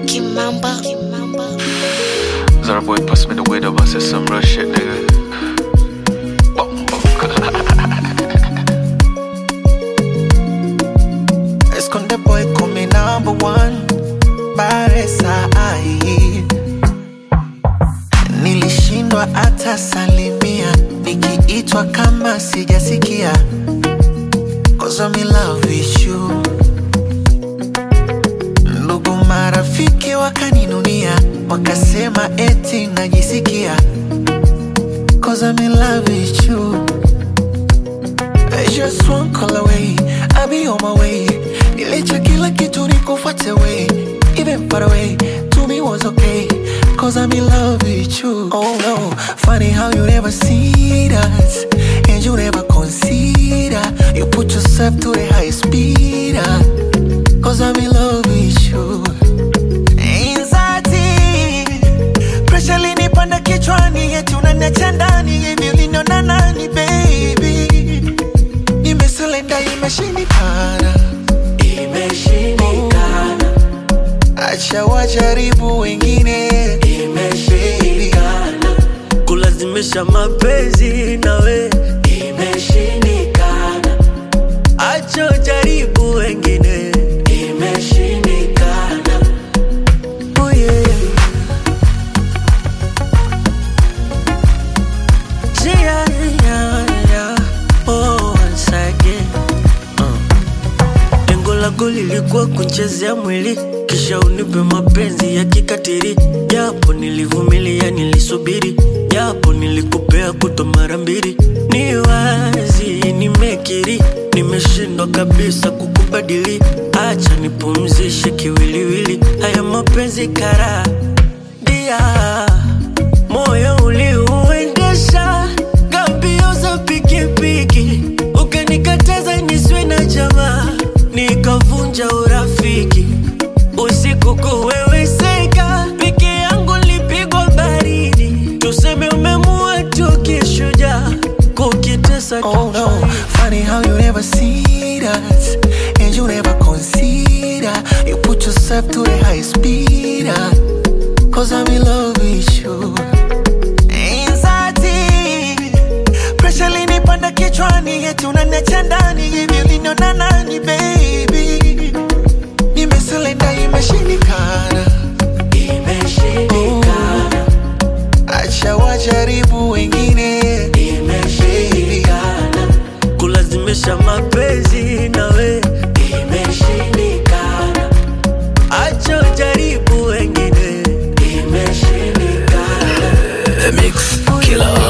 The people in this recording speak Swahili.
Kimamba. Kimamba. Zara boy pass me the weed up, I said some real shit, nigga. Bum, bum. Esconde boy come number one Baresa ai Nilishindwa hata salimia Nikiitwa kama sijasikia Cause I'm in love with you Ndugu marafiki wakaninunia Wakasema eti najisikia Cause I'm in love with you Just one call away, I'll be on my way. Nilicha kila kitu nikufuate way. Even far away, to me was okay. Cause I'm in love with you. Oh no, funny how you never see that. And you never consider. You put yourself to the highest speed. ah. Cause I'm in love with you. Anxiety, pressure linipanda kichwani, eti unaniacha ndani hivi uliniona nani baby? Nimesurrender, imeshindikana, imeshindikana. Acha wajaribu wengine, imeshindikana, kulazimisha mapenzi nawe imeshindikana, acho jaribu wengine imeshindikana. oh yeah. Yeah, yeah, yeah. Oh, once again. Uh. Lengo lako lilikuwa kunchezea mwili kisha unipe mapenzi ya kikatiri, japo nilivumilia, nilisubiri, japo nilikupea kuto mara mbili. Ni wazi nimekiri, nimeshindwa kabisa kukubadili. Acha nipumzishe kiwiliwili, haya mapenzi kara dia moyo uliuendesha gambio za pikipiki, ukanikataza niswe na jamaa, nikavunja urafiki. Usiku kuweweseka, peke yangu lipigwa baridi, tuseme umemua tu kishujaa, kukitesa Oh no, funny how you never see that And you never consider You put yourself to the high speed ah. Cause I'm in love with you Anxiety Pressure linipanda kichwani Eti unaniacha ndani Hivi uliniona nani baby Nimesurrender imeshindikana Imeshindikana Acha wajaribu wengine Imeshindikana kulazimisha mapenzi nawe Imeshindikana acho jaribu wengine Imeshindikana The Mix Killer.